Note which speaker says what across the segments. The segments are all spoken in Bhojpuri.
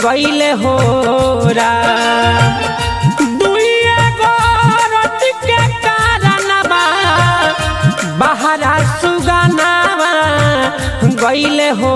Speaker 1: गईले हो दुइए गो रति के कारणवा बहरा सुगनावा गईले हो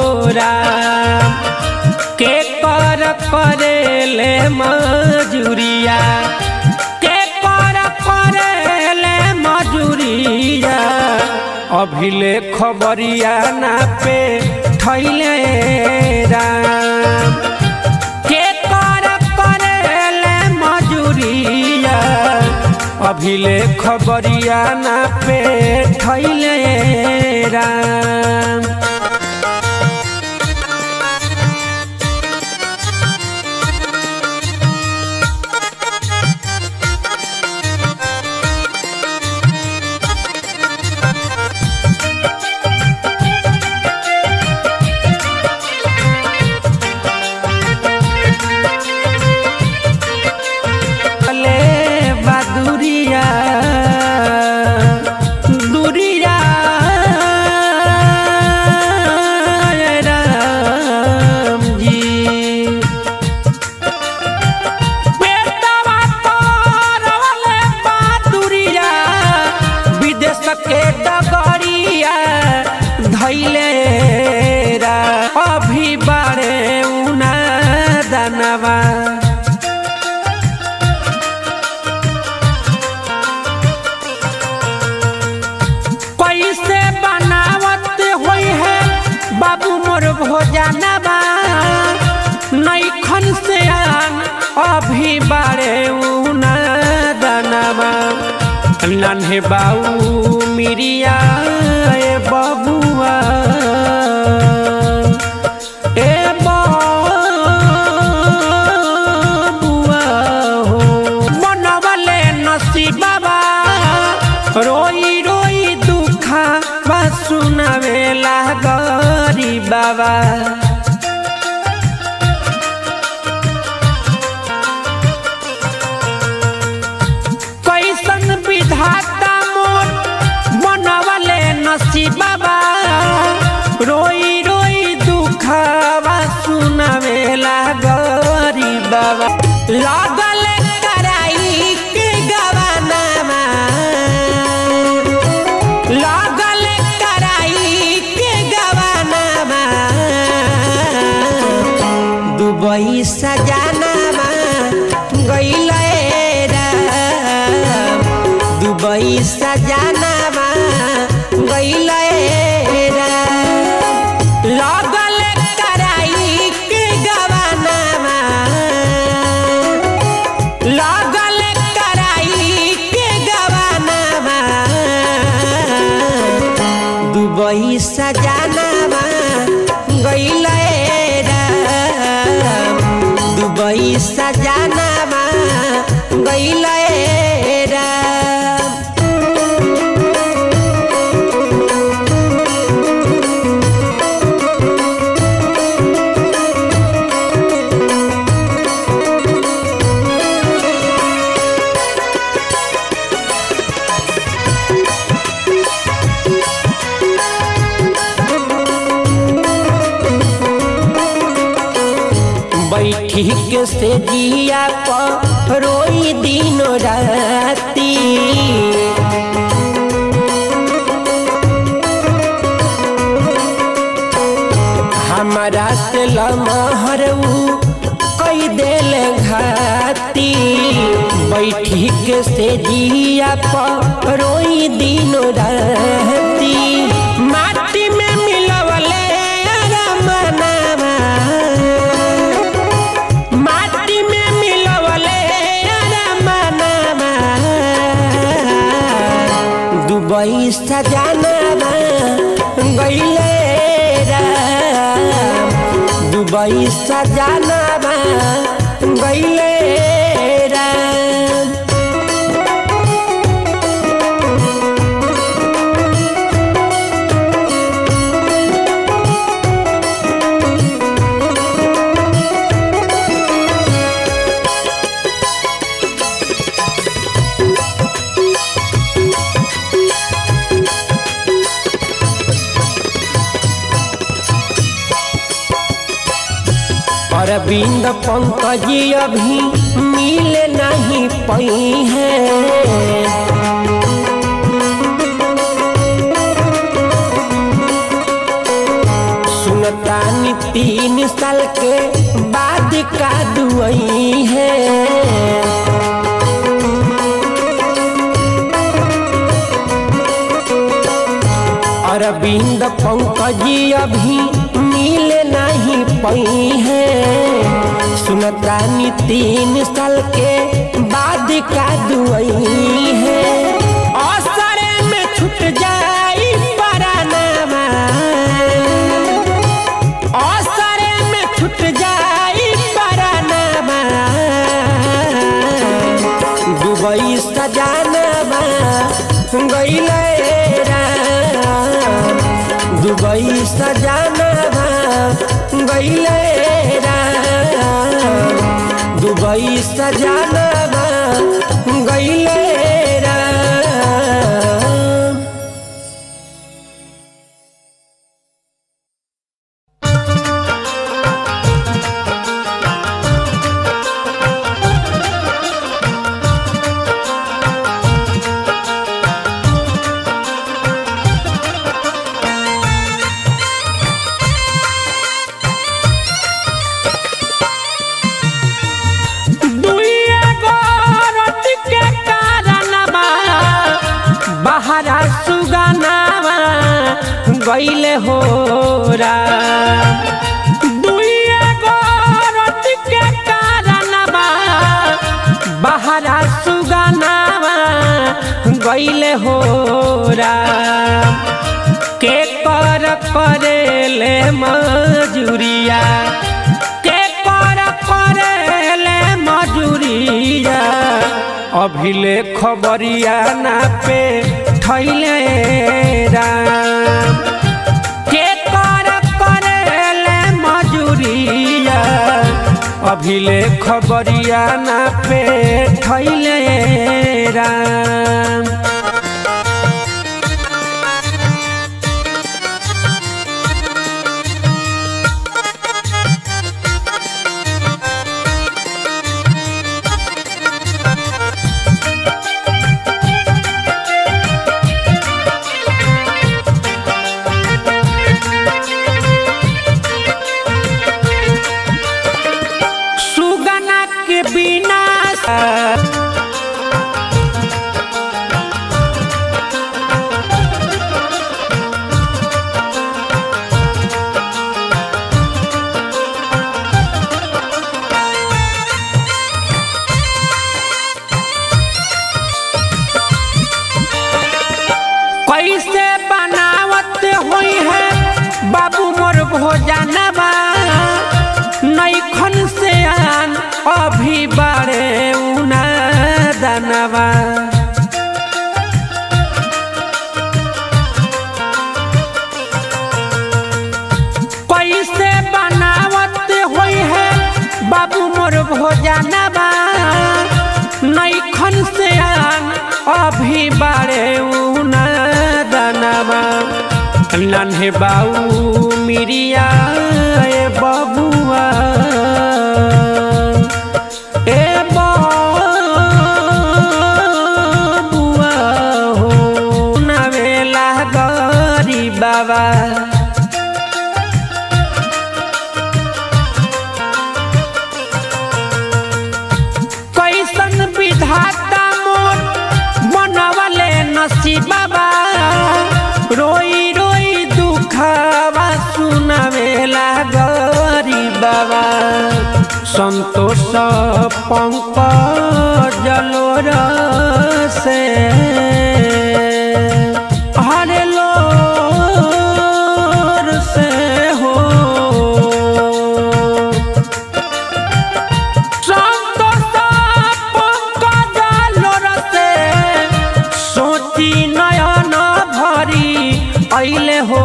Speaker 1: के कर करेले मजूरिया के कर करेले मजूरिया अभिले खबरिया ना पे थैले राम के कर करेले मजूरिया अभिले खबरिया ना पे थैले राम ले बदुरिया दुरिया राम जी बेटवा तोरवले बदुरिया विदेश के डगरिया धैले रा अभी बारे उना दनवा कैसे बनावत होई है बाबू मोर भोजनवा नैखन से आन अभी बारे उना दनवा नन्हे बाऊ मिरिया ए बबुआ ए बबुआ हो मनवले नसीबा रोई रोई दुखा बा सुनावे लागरी बाबा कैसन विधाता मोर बनवले नसीबा रोई रोई दुखवा सुनावे लागरी बाबा लागल कराई के गवानामा लागल कराई के गवानामा दुबई सजानामा गईले राम दुबई सजानामा गईले राम लागल कराई के गवानामा लागल कराई के गवानामा दुबई सजानामा गईले राम दुबई सजानामा गईले राम बैठी के से जिया पर रोई दिन राती हमारा से लमहर ऊ कई देल घाती बैठी के से जिया पर रोई दिन राती माटी में मिलवले रमनावा माटी में मिलवले रमनावा दुबई सजानावा गईले राम दुबई सजानावा गईले राम अरविंद पंकज अभी मिले नहीं पई है सुनतानी तीन साल के बाद का दुआई है अरविंद पंकज अभी मिले नहीं पई है सुनतानी तीन साल के बाद का दुआई है असरे में छूट जाई परानामा असरे में छूट जाई परानामा दुबई सजानामा गईले राम दुबई सजानामा गईले राम दुबई सजानामा गईले राम दुइया गोरत के कारणवा बहरा सुगनावा गईले हो दुइया गोरत के कारणवा बहरा सुगनावा गईले हो के कर करेले मजूरिया के कर करेले मजूरिया अभिले खबरिया ना पे थैले राम के कर करेले मजूरिया अभिले खबरिया ना पे थैले राम सुगना के बिना कैसे बनावत हुई है बाबू मोर भोजनवा नैखन से आन अभी बारे उना दनवा कैसे बनावत हुई है बाबू मोर भोजनवा नैखन से आन अभी बारे उना दनवा नन्हे बाऊ मिरिया ए बबुआ ए बबुआ हो नवेला गरी बाबा कैसन विधाता मोर बनवले नसीबा रोई रोई दुखवा सुनावेला गरी बाबा संतोष पंकज जलोर से हरे लोर से हो सोची नयन भरी अइले हो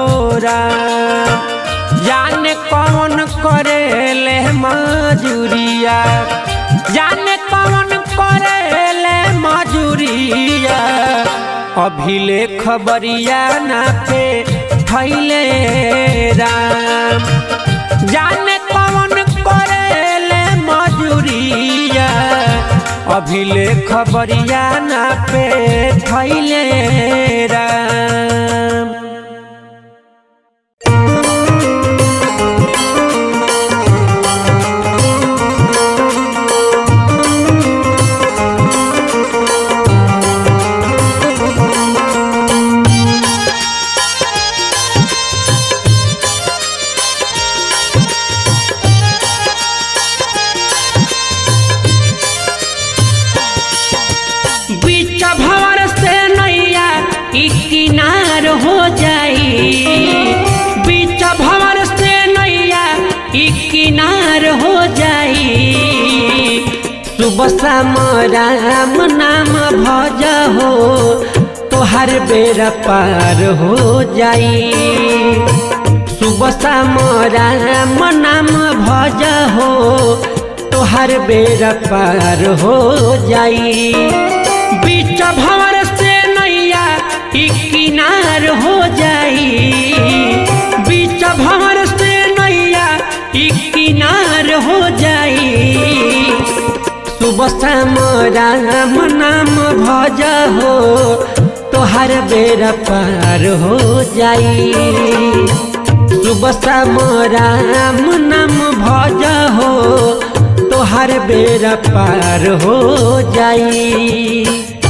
Speaker 1: जाने कौन करेले मजूरिया जाने कौन करेले मजूरिया अभिले खबरिया ना पे थैले राम जाने कौन करे अभी ले खबरिया ना पे थैले राम बीच भवर से नैया ई किनार हो जाई बीच भवर से नैया ई किनार हो जाई सुबह शाम राम नाम भज हो तोहर बेरा पार हो जाई सुबह शाम राम नाम भज हो तोहर बेरा पार हो जाई बीच भंवर से नैया ई किनार हो जाई बीच भंवर से नैया ई किनार हो जाई सुबह शाम राम नाम भज हो तोहर बेरा पार हो जाई सुबह शाम राम नाम भज हो तोहर बेरा पार हो जाई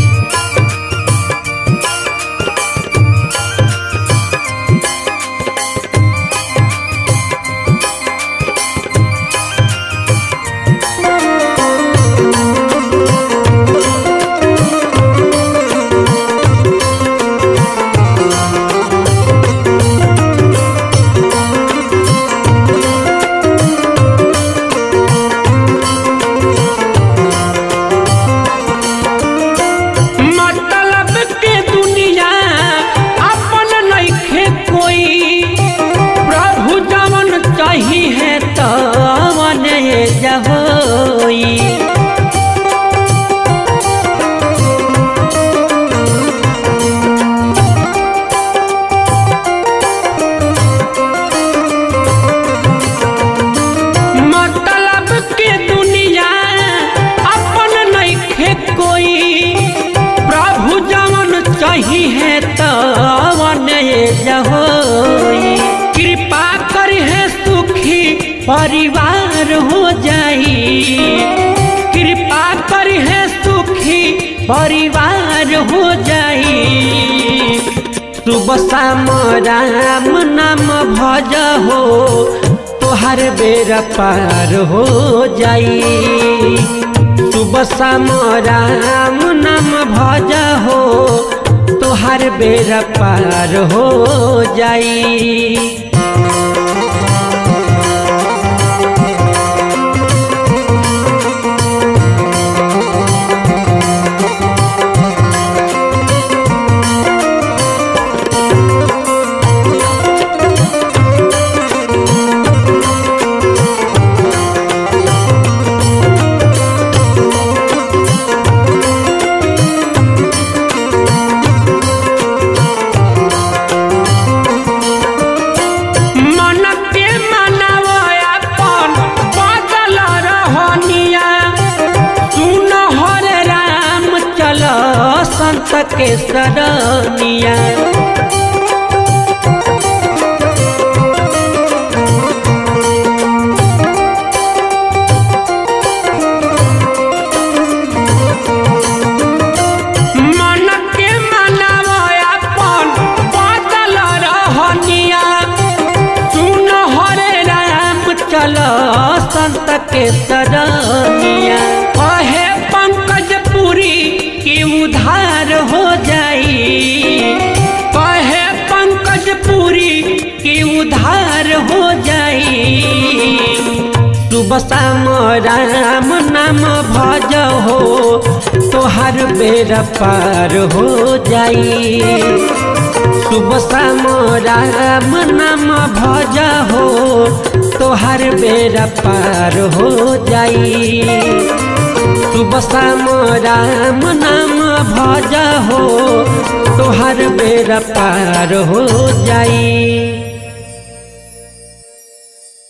Speaker 1: मतलब के दुनिया अपन नइखे कोई प्रभु जवन चाही है तवन जहोई मतलब के दुनिया अपन नइखे कोई प्रभु जवन चाही है तवन जहोई कृपा कर है सुखी परिवार हो जाई कृपा कर है सुखी परिवार हो जाई सुबह शाम राम नाम भज हो तोहर बेरा पार हो जाई सुबह शाम राम नाम भज हो तोहर बेरा पार हो जाई मन के मनावो अपन बदल रहनिया सुन हर राम चल संत के सरनिया मन के मनावो अपन बदल रहनिया सुन हरे राम चल संत के सरनिया कहे पंकज पुरी की उधार हो जाई कहे पंकज पुरी की उधार हो जाई सुबह शाम राम नाम भज हो तोहर बेरा पार हो जाई सुबह शाम राम नाम भज हो तोहर बेरा पार हो जाई सुबह शाम राम नाम भज हो तोहर बेरा पार हो जाई